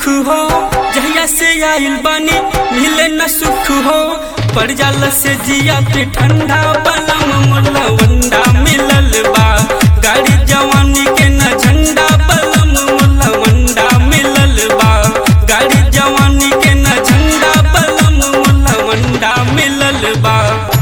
दुख हो जहिया से आइल बानी मिले न सुख हो पड़ जाला से जिया पे ठंडा बलम मुला वंडा मिलल बा गाड़ी जवानी के न झंडा बलम मुला वंडा मिलल बा गाड़ी जवानी के न झंडा बलम मुला वंडा मिलल बा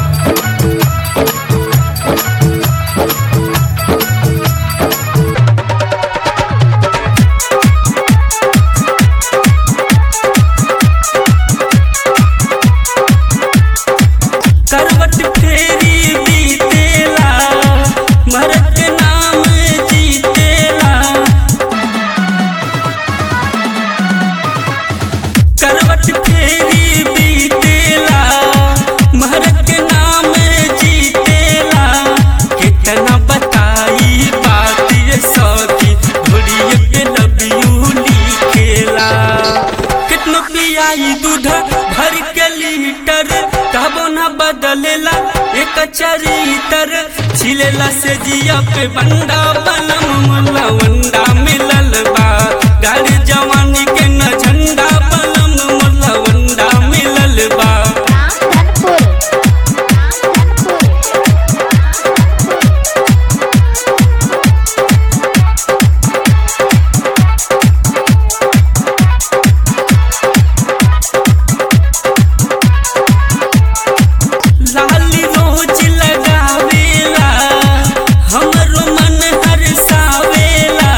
करवट फेरी बीतेला मरद के नाम जीतेला करवट फेरी बीतेला मरद के नाम जीतेला कितना बताई बात ये सौखी घोड़िए पे लबियू लिखेला कितना पियाई दूध भर के लीटर तबो न बदलेला एक चरितर छिलेला से जिया पे बंडा बनम मुला वंडा मिलल बा गाड़ी जवानी के न झंडा बनम मुला वंडा मिलल बा रामधनपुर लाली रोज लगावेला हमरो मन हरसावेला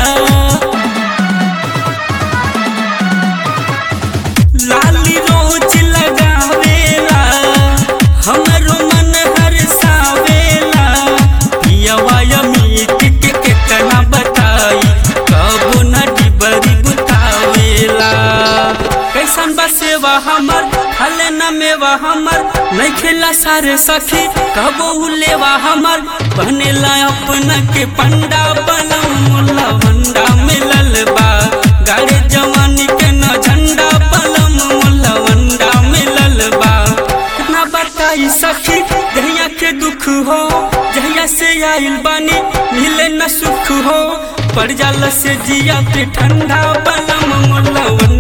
लाली रोज लगावेला हमरो मन हरसावेला पियवा अमीत के कितना बताई कबो न डिबरी बुतावेला कैसन बा सेवा हमर हले न मेवा हमर नहीं खेला सारे सखी कबो लेवा हमर बनेला अपना के पंडा बनम मुला वंडा मिलल बा गाड़ी जवानी के न झंडा बलम मुला वंडा मिलल बा कितना बताई सखी जहिया के दुख हो जहिया से आइल बानी मिले न सुख हो पड़ जाला से जिया पे ठंडा बलम मुला